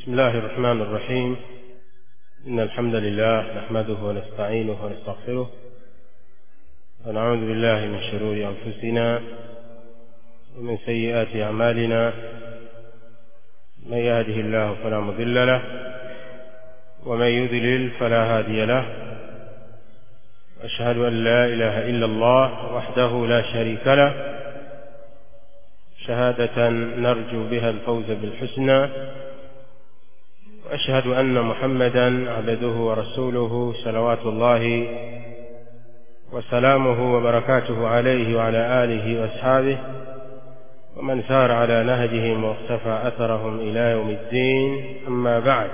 بسم الله الرحمن الرحيم إن الحمد لله نحمده ونستعينه ونستغفره ونعوذ بالله من شرور أنفسنا ومن سيئات أعمالنا من يهده الله فلا مضل له ومن يضلل فلا هادي له أشهد أن لا إله إلا الله وحده لا شريك له شهادة نرجو بها الفوز بالحسنى وأشهد أن محمدا عبده ورسوله صلوات الله وسلامه وبركاته عليه وعلى آله وأصحابه ومن سار على نهجهم واقتفى أثرهم إلى يوم الدين أما بعد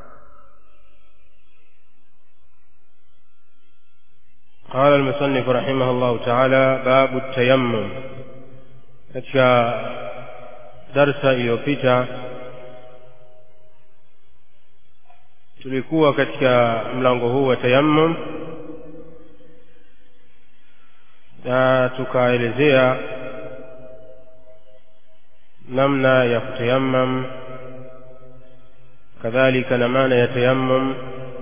قال المصنف رحمه الله تعالى باب التيمم katika darsa iliyopita tulikuwa katika mlango huu wa tayammum na tukaelezea namna ya kutayammam kadhalika na maana ya tayammum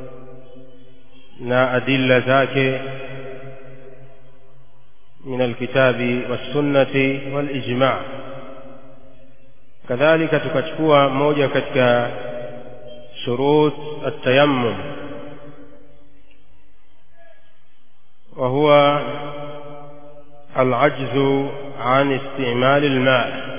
na adilla zake من الكتاب والسنة والإجماع كذلك تكتكوا موجة كتك شروط التيمم وهو العجز عن استعمال الماء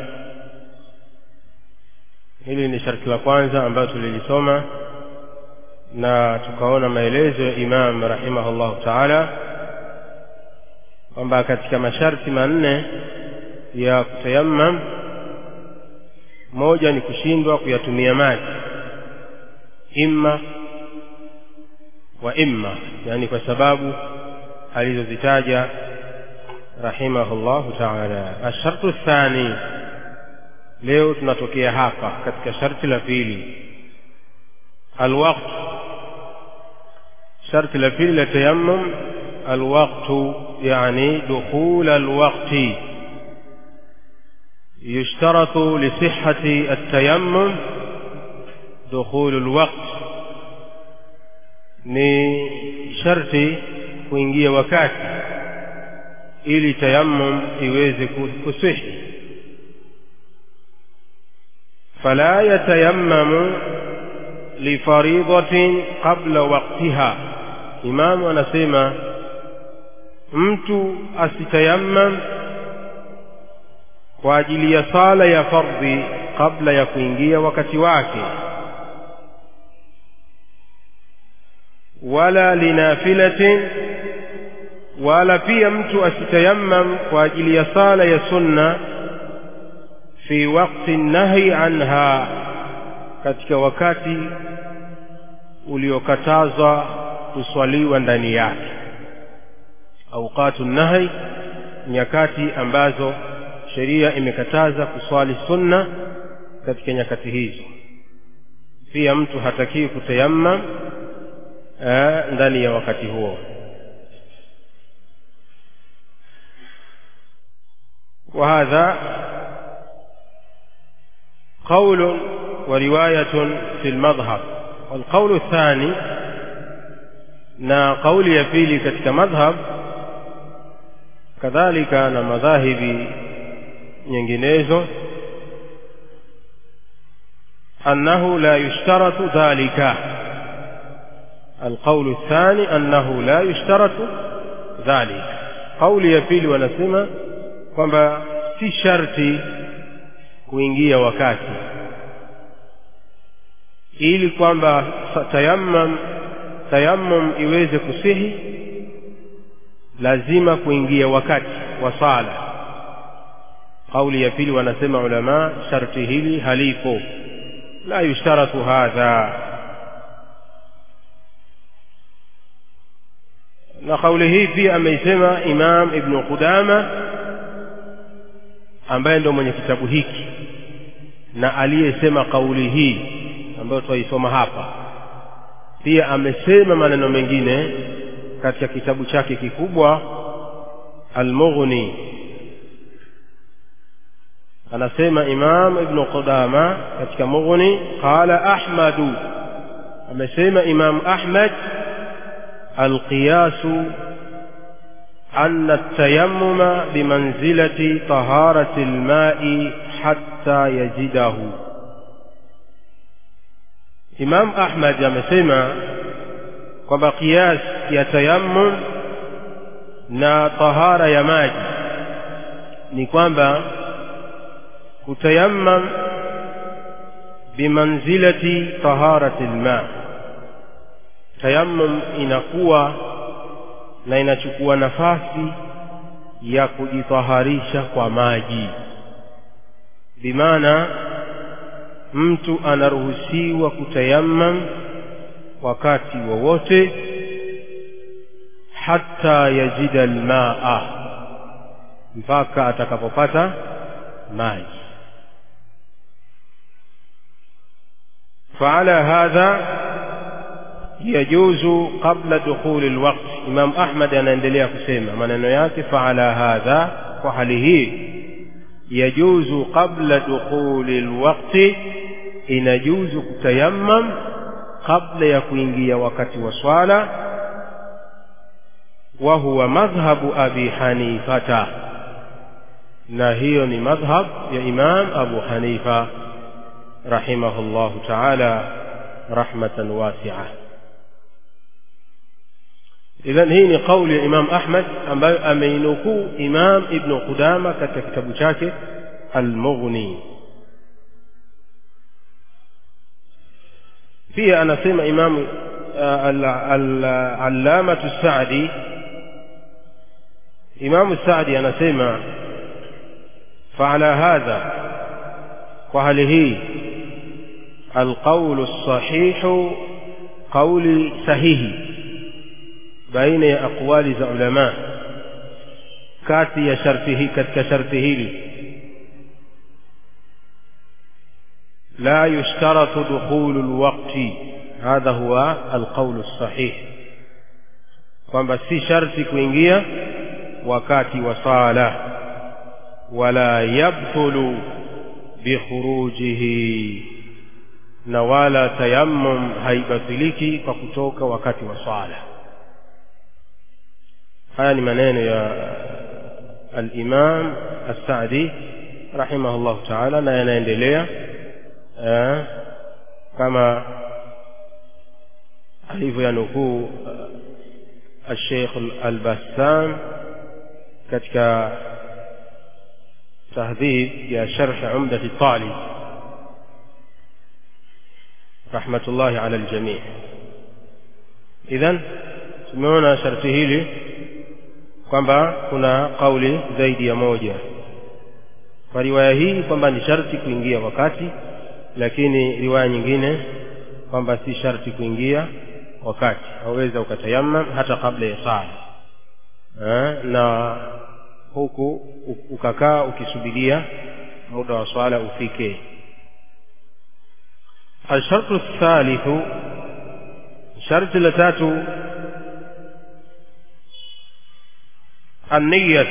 hili ni sharti la kwanza ambayo tulilisoma na tukaona maelezo ya imam rahimahullahu taala kwamba katika masharti manne ya kutayammam moja ni kushindwa kuyatumia maji imma wa imma yani kwa sababu alizozitaja rahimahullahu taala ashartu thani leo tunatokea hapa katika sharti la pili alwaqt sharti la pili la tayammum alwaqtu يعني دخول الوقت يشترط لصحة التيمم دخول الوقت ni sharti kuingia wakati ili tayammum iweze kuswihi fala yatayammamu lifaridatin qabla waqtiha imamu anasema mtu asitayammam kwa ajili ya sala ya fardhi kabla ya kuingia wakati wake wala linafilatin wala pia mtu asitayammam kwa ajili ya sala ya sunna fi waqti nahi anha katika wakati uliokatazwa kuswaliwa ndani yake auqatu nahi nyakati ambazo sheria imekataza kuswali sunna katika nyakati hizo pia mtu hatakiwi kutayammam ndani ya wakati huo وهذا قول ورواية في المذهب والقول الثاني na kauli ya pili katika madhhab kadhalika na madhahibi nyinginezo annahu la yushtaratu dhalika alqaulu الثاني annahu la yushtaratu dhalik kauli ya pili wanasema kwamba si sharti kuingia wakati ili kwamba tayammam tayammum iweze kusihi lazima kuingia wakati wa sala kauli ya pili wanasema ulama sharti hili halipo la yushtaratu hadha na kauli hii pia ameisema imam ibnu qudama ambaye ndio mwenye kitabu hiki na aliyesema kauli hii ambayo twaisoma hapa pia amesema maneno mengine katika kitabu chake kikubwa almughni anasema imam ibnu qudama katika mughni qala ahmadu amesema imam ahmad alqiyasu أن التيمم بمنزلة طهارة الماء حتى يجده إمام أحمد amesema kwamba qiyas ya tayammum na tahara ya maji ni kwamba kutayammam bimanzilati taharati lma tayammum inakuwa na inachukua nafasi ya kujitaharisha kwa maji bimaana mtu anaruhusiwa kutayammam wakati wowote hata yajida almaa mpaka atakapopata maji فعلى هذا يجوز قبل دخول الوقت Imam Ahmad anaendelea kusema maneno yake faala hadha kwa hali hii yajuzu qabla dukhuli lwaqti inajuzu kutayammam kabla ya kuingia wakati wa swala wa huwa madhhabu abi hanifata na hiyo ni madhhab ya imam abu hanifa rahimahullahu taala rahmatan wasi'a idhan hii ni kauli ya imam ahmad ambayo ameinukuu imam ibnu qudama katika kitabu chake almughni pia anasema imamu allamatu sadi imamu sadi anasema faala hadha kwa hali hii alqaulu lsahihu qauli sahihi baina ya aqwali za ulama kati ya sharti hii katika sharti hili la yushtaratu dukhulu lwaqti hadha huwa alqaulu lsahih kwamba si sharti kuingia wakati wa sala wala yabtulu bikhurujihi na wala tayammum haibatiliki kwa kutoka wakati wa swala haya ni maneno ya al-Imam As-Sa'di rahimahullah ta'ala na yanaendelea kama alivyoyanukuu al-Sheikh al-Bassam katika tahdhib ya sharh Umdati Talib rahmatullahi ala al-jami' idhan tumeona sharti hili kwamba kuna kauli zaidi ya moja kwa riwaya hii kwamba ni sharti kuingia wakati lakini riwaya nyingine kwamba si sharti kuingia wakati waweza ukatayammam hata kabla ya sala na huku ukakaa ukisubiria muda wa swala ufike الشرط الثالث شرط لتاتو النية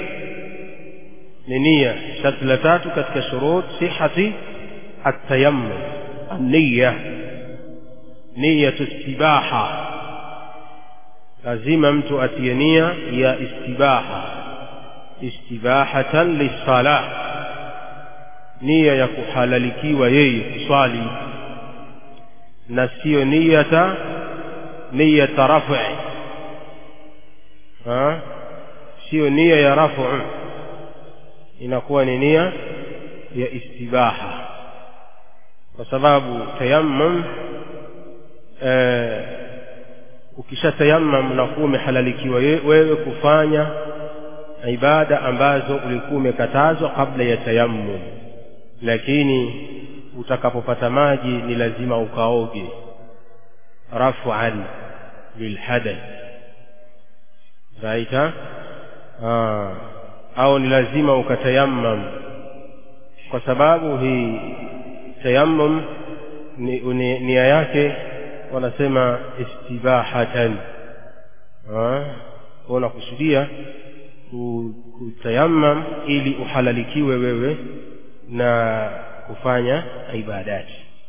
نية شرط لتاتو كتك شروط صحة التيمم النية نية استباحة lazima mtu atie nia ya istibaha istibahatan lisala nia ya kuhalalikiwa yeye kuswali na siyo niyata niyata rafi siyo nia ya rafu inakuwa ni nia ya istibaha kwa sababu tayammum eh, ukishatayammam unakuwa umehalalikiwa wewe kufanya ibada ambazo ulikuwa umekatazwa kabla ya tayammum lakini utakapopata maji ni lazima ukaoge raf'an lilhadath raita au ni lazima ukatayammam kwa sababu hii tayammum ni, ni, nia yake wanasema istibahatan unakusudia kutayammam ili uhalalikiwe wewe na kufanya ibadati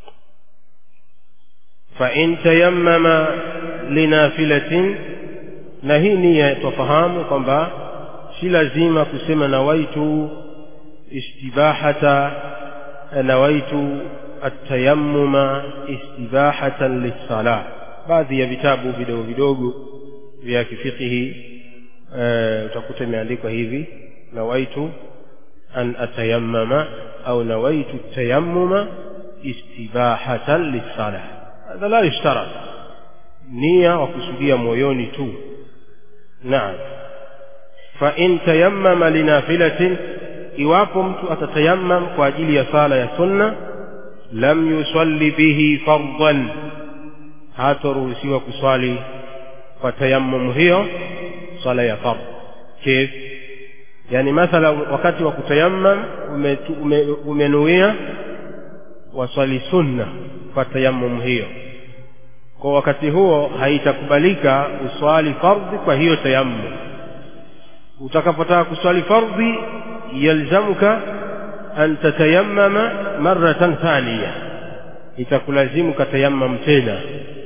fa in tayammama linafilatin na hii nia twafahamu kwamba si lazima kusema nawaitu istibahata nawaitu atayammuma istibahatan lissalah baadhi ya vitabu vidogo vidogo vya kifikihi e, utakuta imeandikwa hivi nawaitu an atayammama au nawaitu tayammuma istibahatan lissalah hadha la yushtarat nia wakusudia moyoni tu naam fa in tayammama linafilatin iwapo mtu atatayammam kwa ajili ya sala ya sunna lam yusalli bihi fardan hataruhusiwa kuswali kwa tayammum hiyo swala ya fardh kif yani mathala wakati wa kutayammam umenuia ume, waswali sunna kwa tayammum hiyo kwa wakati huo haitakubalika uswali fardhi kwa hiyo tayammum utakapotaka kuswali fardhi yalzamuka an tatayammama maratan thaniya itakulazimu katayammam tena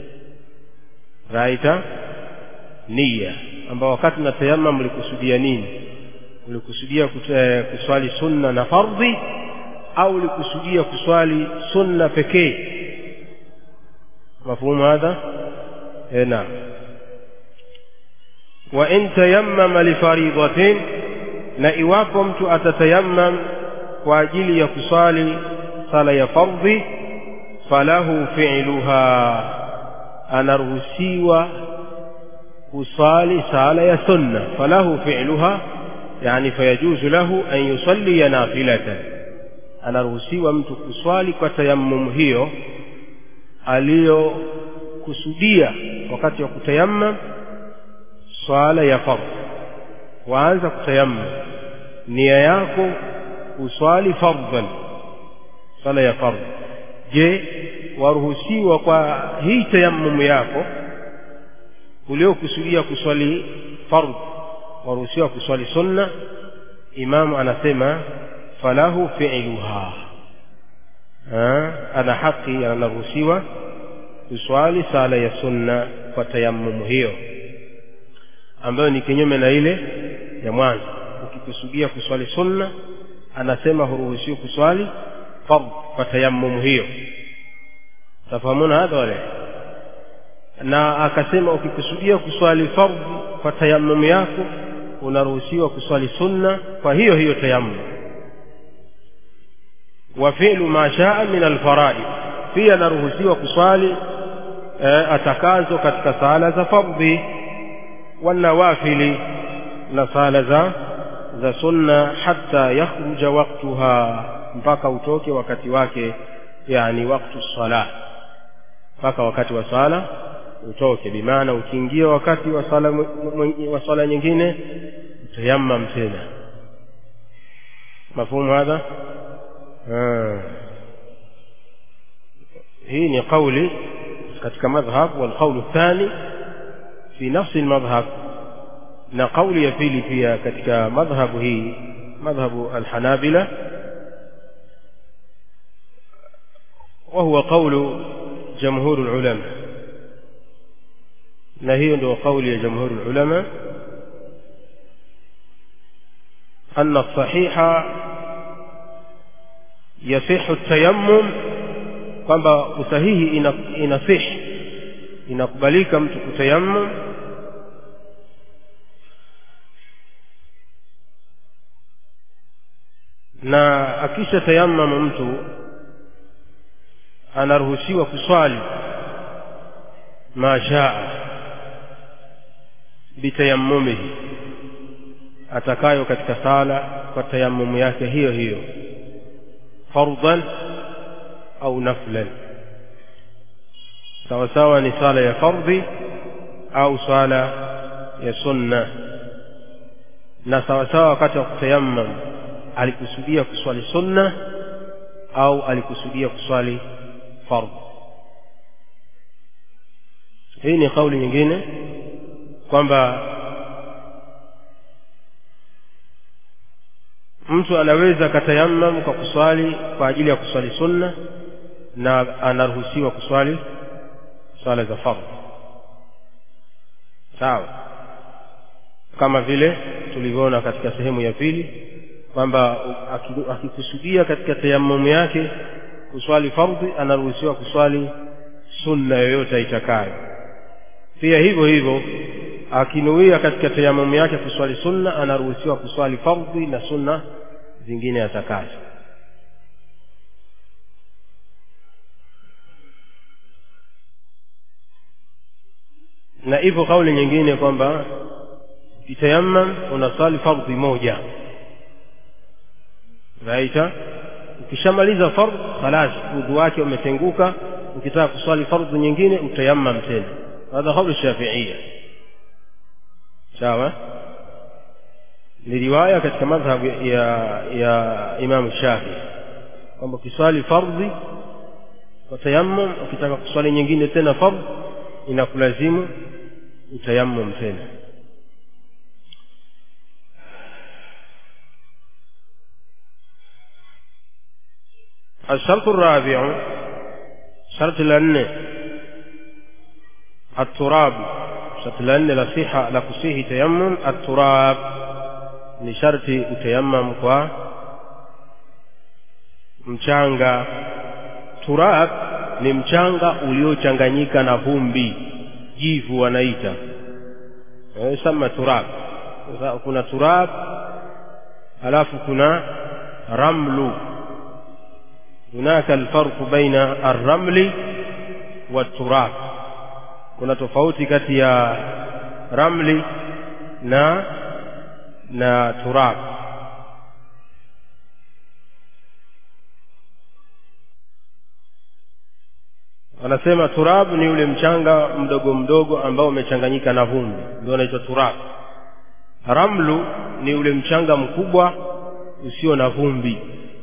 raita nia ambao wakati na tayammam ulikusudia nini ulikusudia kuswali sunna na fardhi au ulikusudia kuswali sunna pekee mafhumu hadha eh naam wa in tayammama lifaridatin na iwapo mtu atatayammam kwa ajili ya kuswali sala ya fardhi falahu fi'luha anaruhusiwa kusali sala ya sunna falahu fi'luha yani fayajuzu lahu an yusalli nafilatan anaruhusiwa mtu kuswali kwa tayammum hiyo aliyokusudia wakati wa kutayammam swala ya fardh waanza kutayammam nia yako uswali fardhan swala ya fardh je waruhusiwa kwa hii tayammum yako uliokusudia kuswali fardh waruhusiwa kuswali sunna imamu anasema falahu fi'luha ana haki anaruhusiwa kuswali sala ya sunna kwa tayammum hiyo ambayo ni kinyume na ile ya mwanzo ukikusudia kuswali sunna anasema huruhusiwi kuswali fardh kwa tayammum hiyo tafahamuna hadha wale na akasema ukikusudia kuswali fardh kwa tayammum yako unaruhusiwa kuswali sunna kwa hiyo hiyo tayammum wa fi'lu ma shaa min alfaraid pia anaruhusiwa kuswali e, atakazo katika sala za fardhi wanawafili na sala za za sunna hatta yakhruja waqtuha mpaka utoke wakati wake yani waktu sala mpaka wakati wa sala utoke bimaana ukiingia wakati wa sala wa sala nyingine utayammam tena mafhumu hadha hii ni kauli katika madhhab wal qawl athani fi nafsi almadhhab na kauli ya pili pia katika madhhabu hii madhhabu alhanabila وهو قول جمهور العلماء na hiyo ndio kauli ya jamhuri ulama anna sahiha yasihu tayammum kwamba usahihi ina, inasih inakubalika mtu kutayammum na akisha tayammama mtu anaruhusiwa kuswali ma shaa bitayammumihi atakayo katika sala kwa tayammumu yake hiyo hiyo fardhan au naflan sawa sawa ni sala ya fardhi au sala ya sunna na sawa sawa wakati wa kutayammam alikusudia kuswali sunna au alikusudia kuswali fardh hii ni kauli nyingine kwamba mtu anaweza akatayamam kwa kuswali kwa ajili ya kuswali sunna na anaruhusiwa kuswali swala za fardhi sawa kama vile tulivyoona katika sehemu ya pili kwamba akikusudia katika tayamumu yake kuswali fardhi anaruhusiwa kuswali sunna yoyote aitakayo pia hivyo hivyo akinuia katika tayamumu yake kuswali sunna anaruhusiwa kuswali fardhi na sunna zingine atakazo na ipo kauli nyingine kwamba ukitayammam unaswali fardhi moja raita ukishamaliza fardh khalas udhu wake umetenguka ukitaka kuswali fardhi nyingine utayammam tena hadha kauli shafiia sawa ni riwaya katika madhhabu ya ya Imam Shafi kwamba ukiswali fardhi kwa tayammum ukitaka kuswali nyingine tena fardhi inakulazimu utayammum tena الشرط الرابع شرط لأن التراب شرط لأن لصيحة لكسيه تيمم التراب ni sharti utayammam kwa mchanga turab ni mchanga uliochanganyika na vumbi jivu wanaita e, sama turab kuna turab alafu kuna ramlu hunaka alfarqu baina arramli waturab kuna tofauti kati ya ramli na na turab wanasema turab ni ule mchanga mdogo mdogo ambao umechanganyika na vumbi ndio unaitwa turab ramlu ni ule mchanga mkubwa usio na vumbi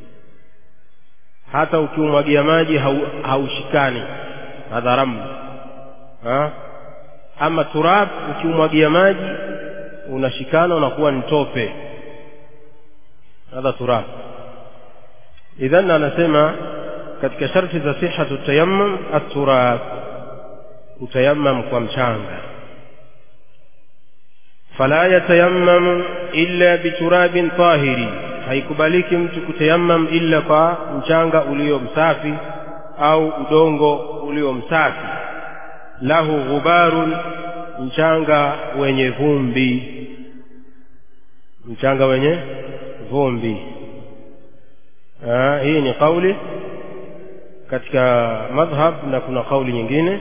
hata ukiumwagia maji haushikani hadha ramlu ha? ama turab ukiumwagia maji unashikana unakuwa ni tope hadha turab idhan anasema katika sharti za sihatu tayammum at-turab utayammam kwa mchanga fala yatayammam illa biturabin tahiri haikubaliki mtu kutayammam illa kwa mchanga ulio msafi au udongo ulio msafi lahu ghubarun mchanga wenye vumbi mchanga wenye vumbi Aa, hii ni kauli katika madhhab na kuna kauli nyingine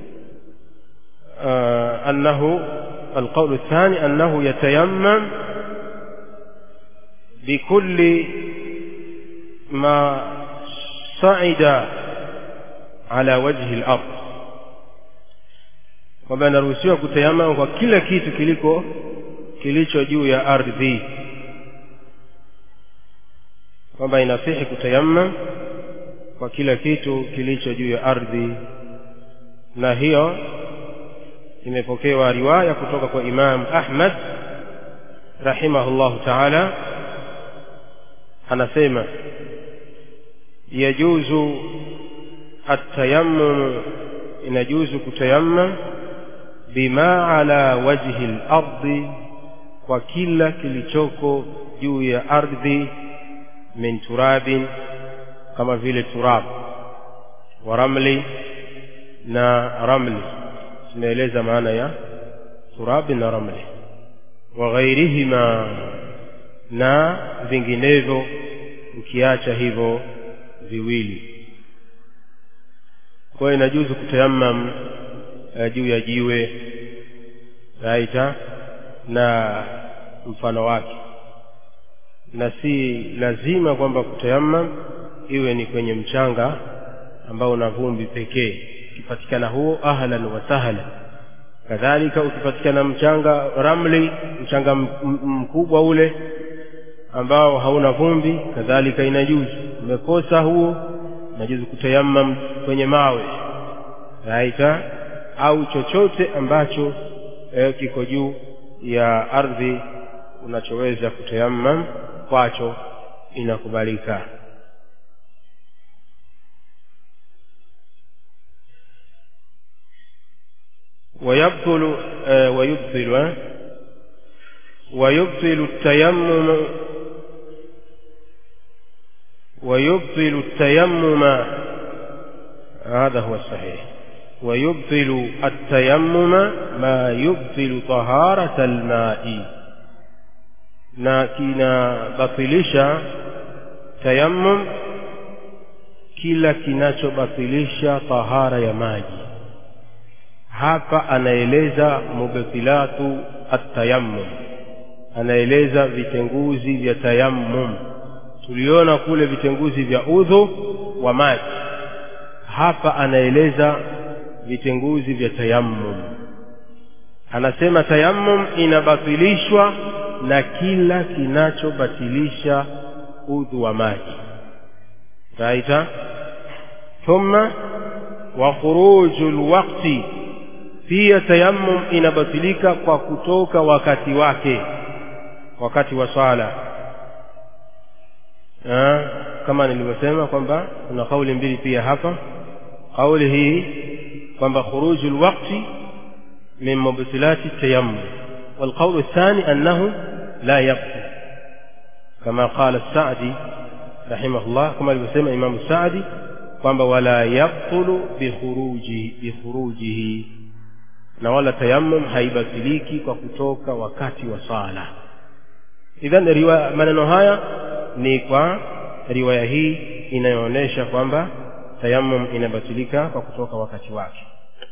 annahu القول الثاني أنه يتيمم بكل ما صعد على وجه الأرض kwamba anaruhusiwa kutayamam kwa kila kitu kiliko kilicho juu ya ardhi kwamba inasihi kutayamam kwa kila kitu kilicho juu ya ardhi na hiyo imepokewa riwaya kutoka kwa Imam Ahmad rahimahullahu ta'ala anasema yajuzu at-tayammum inajuzu kutayammam bima ala wajhi al-ardi kwa kila kilichoko juu ya ardhi min turabin kama vile turab wa ramli na ramli tumeeleza maana ya turabi na ramli wa ghairihima na vinginevyo ukiacha hivyo viwili kwa hiyo inajuzu kutayammam uh, juu ya jiwe raita na mfano wake na si lazima kwamba kutayammam iwe ni kwenye mchanga ambao una vumbi pekee ukipatikana huo ahlan wa sahlan kadhalika ukipatikana mchanga ramli mchanga mkubwa ule ambao hauna vumbi kadhalika inajuzu umekosa huo inajuzu kutayammam kwenye mawe raita au chochote ambacho eh, kiko juu ya ardhi unachoweza kutayammam kwacho inakubalika ويبطل آه ويبطل آه ويبطل التيمم ويبطل التيمم هذا هو الصحيح ويبطل التيمم ما يبطل طهارة الماء na kinabatilisha tayammum kila kinachobatilisha tahara ya maji hapa anaeleza mubtilatu atayammum anaeleza vitenguzi vya tayammum tuliona kule vitenguzi vya udhu wa maji hapa anaeleza vitenguzi vya tayammum anasema tayammum inabatilishwa na kila kinachobatilisha udhu wa maji raita thumma wa khuruju lwakti pia tayammum inabatilika kwa kutoka wakati wake wakati wa swala kama nilivyosema kwamba kuna kauli mbili pia hapa kauli hii kwamba khuruju lwakti min mubtilati tayammum والقول الثاني أنه لا يبطل كما قال السعدي رحمه الله كما يسمى إمام السعدي kwamba wala yabtulu bikhuruji bikhurujihi na wala tayammum haibatiliki kwa kutoka wakati wa sala idhan riwaya maneno haya ni kwa riwaya hii inayoonyesha kwamba tayammum inabatilika kwa kutoka wakati wake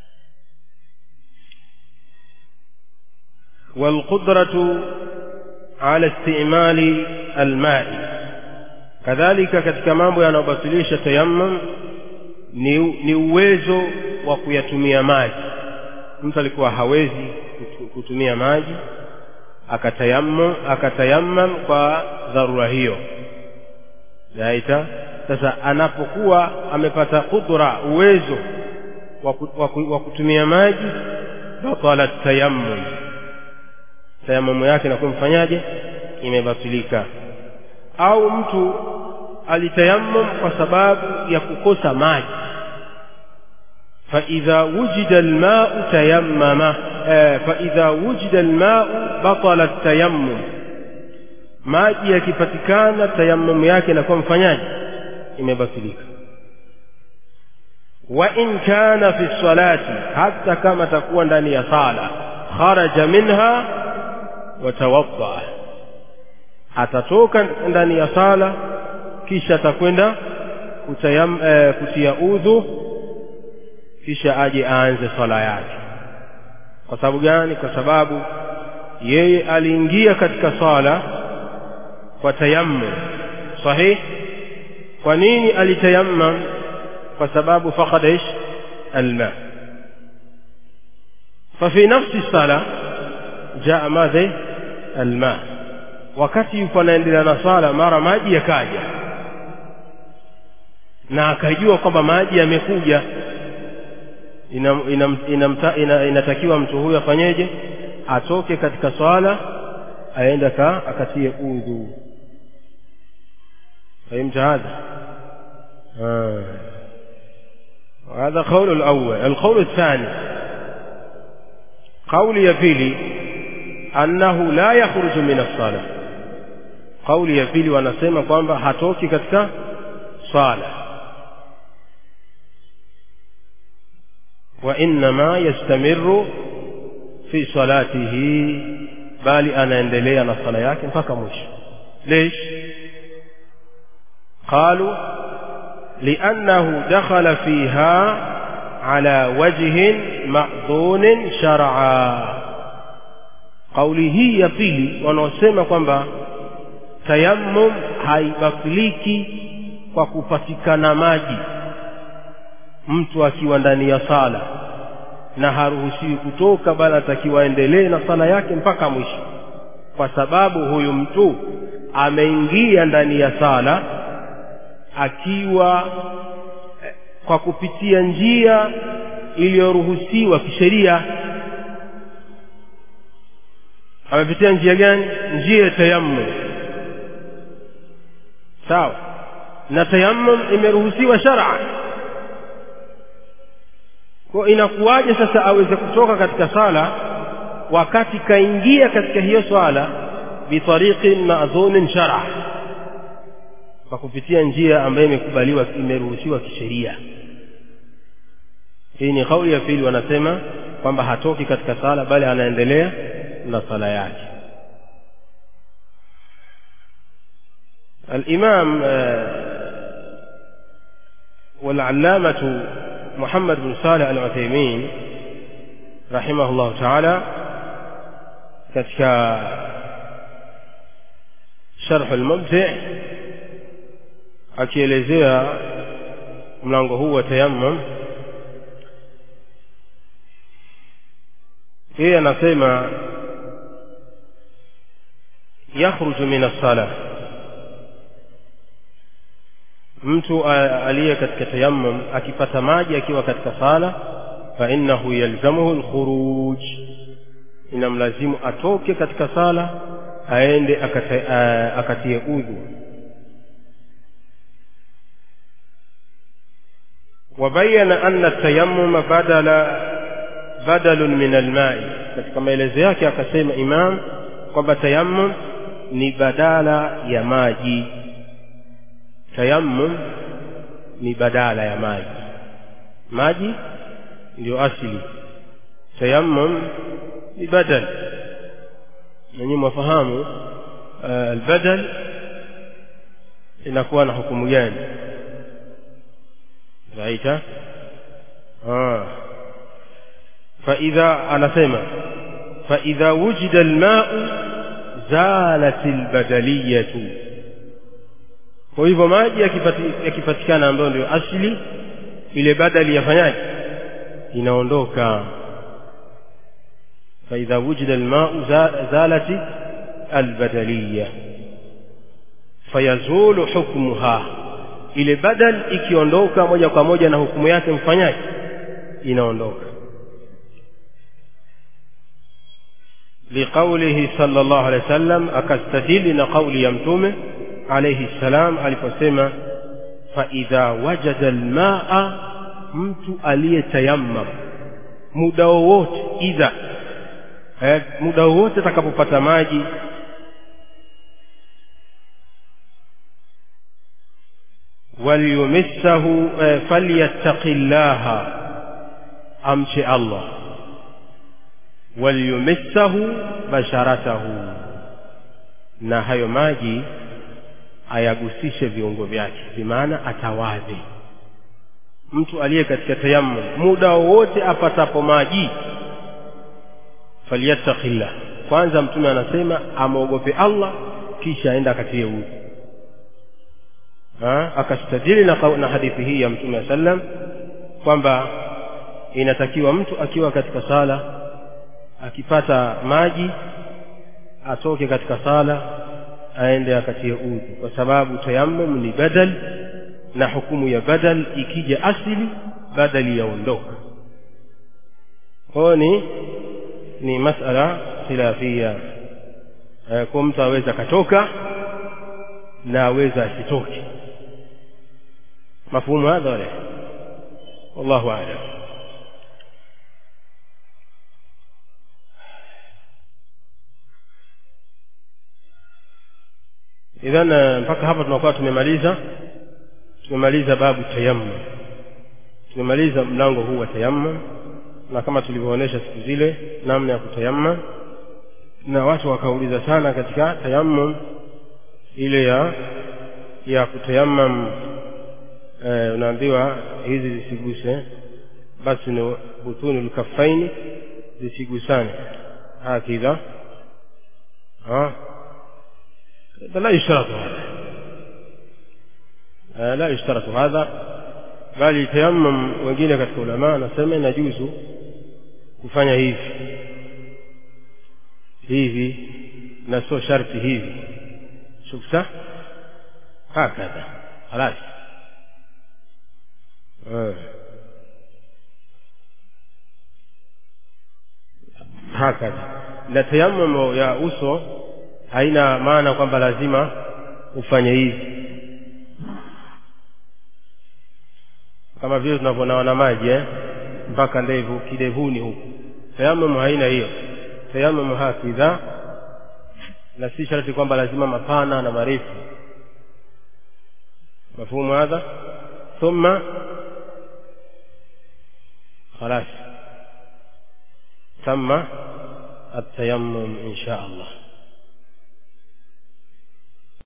والقدرة على استعمال الماء kadhalika katika mambo yanayobatilisha tayammum ni, ni uwezo wa kuyatumia maji mtu alikuwa hawezi kutumia maji akatayammum akatayammam kwa dharura hiyo yaita sasa anapokuwa amepata kudra uwezo wa kutumia maji batala tayammum tayamumu yake inakuwa mfanyaje imebatilika au mtu alitayammum kwa sababu ya kukosa maji فإذا وجد الماء تيمم آه فإذا وجد الماء بطل التيمم maji yakipatikana tayammum yake inakuwa mfanyaji imebatilika wa in kana fi salati hata kama takuwa ndani ya sala kharaja minha watawadda atatoka ndani ya sala kisha atakwenda kutayam, e, kutia udhu kisha aje aanze swala yake kwa sababu gani kwa sababu yeye aliingia katika swala kwa tayammum sahih kwa nini alitayammam kwa sababu faqada ish alma ففي نفس الصلاه jaa madhe alma wakati yuko anaendelea na swala mara maji yakaja na akajua kwamba maji yamekuja inatakiwa ina, ina, ina, ina mtu huyo afanyeje atoke katika swala aende akatie udhu فهمت هذا آه. هذا قول الأول القول الثاني قول يفيلي annahu la yakhruju min as-sala kauli ya pili wanasema kwamba hatoki katika swala wa innama yastamiru fi salatihi bali anaendelea na sala yake mpaka mwisho ليش قالوا لأنه دخل فيها على وجه مأذون شرعا kauli hii ya pili wanaosema kwamba tayammum haibatiliki kwa kupatikana maji mtu akiwa ndani ya sala na haruhusiwi kutoka bali atakiwa aendelee na sala yake mpaka mwisho kwa sababu huyu mtu ameingia ndani ya sala akiwa kwa kupitia njia iliyoruhusiwa kisheria amepitia njia gani njia ya tayammum sawa na tayammum imeruhusiwa shar'an kwa inakuwaje sasa aweze kutoka katika sala wakati kaingia katika hiyo swala bitariqin ma'dhunin shar'a kwa kupitia njia ambayo imekubaliwa imeruhusiwa kisheria hii ni kauli ya pili wanasema kwamba hatoki katika sala bali anaendelea na sala yake الإمام والعلامة محمد بن صالح العثيمين رحمه الله تعالى katika sharh al-mumti akielezea mlango huu wa tayammum yeye anasema yakhruju min as-salah mtu aliye katika tayammum akipata maji akiwa katika sala fa innahu yalzamuhu alkhuruj inamlazimu atoke katika sala aende akatie udhu وبين أن التيمم بدل بدل من الماء katika maelezo yake akasema imam kwamba tayammum ni badala ya maji tayammum ni badala ya maji maji ndio asili tayammum ni badal nanyi mwafahamu uh, albadal inakuwa na hukumu gani raita ah فإذا أنا سيما فإذا وجد الماء زالت البدلية kwa hivyo maji yakipatikana ambayo ndio asili ile badali yafanyaje inaondoka faidha wujida almau zalati albadaliya fayazulu hukmuha ile badal ikiondoka moja kwa moja na hukumu yake mfanyaje inaondoka liqaulihi sallallahu alaihi wasallam akastadili na kauli ya mtume alayhi salam aliposema fa idha wajada almaa mtu aliyetayammam muda wowote idha eh, muda wowote atakapopata maji waliyumissahu eh, falyattaqillaha amche Allah waliyumissahu basharatahu na hayo maji ayagusishe viungo vyake bimaana atawadhe mtu aliye katika tayammum muda wowote apatapo maji falyattaqillah kwanza mtume anasema amwogope Allah kisha aenda akatie udhu akastadili na, na hadithi hii ya mtume sallam kwamba inatakiwa mtu akiwa katika sala akipata maji atoke katika sala aende akatie udhu kwa sababu tayammum ni badal na hukumu ya badal ikija asili badali yaondoka kwayo ni ni masala khilafia e, kwa mtu aweza akatoka na aweza asitoke mafhumu hadha wala wallahu a'lam idhan mpaka hapa tunakuwa tumemaliza tumemaliza babu tayammum tumemaliza mlango huu wa tayammum na kama tulivyoonyesha siku zile namna ya kutayammum na watu wakauliza sana katika tayammum ile ya ya kutayammum eh, unaambiwa hizi zisiguse basi ni butuni lkafaini zisigusane hakidha لا يشترط هذا لا يشترط هذا bali tayammum wengine katika ulama anasema inajuzu kufanya hivi hivi na sio sharti hivi shukta hakadha halas hakadha na tayammum ya uso haina maana kwamba lazima ufanye hivi kama vile tunavyonawa maji eh? mpaka ndevu kidevuni huku tayammum haina hiyo tayammum hakidha na si sharti kwamba lazima mapana na marefu مفهوم هذا ثم خلاص تم التيمم إن شاء الله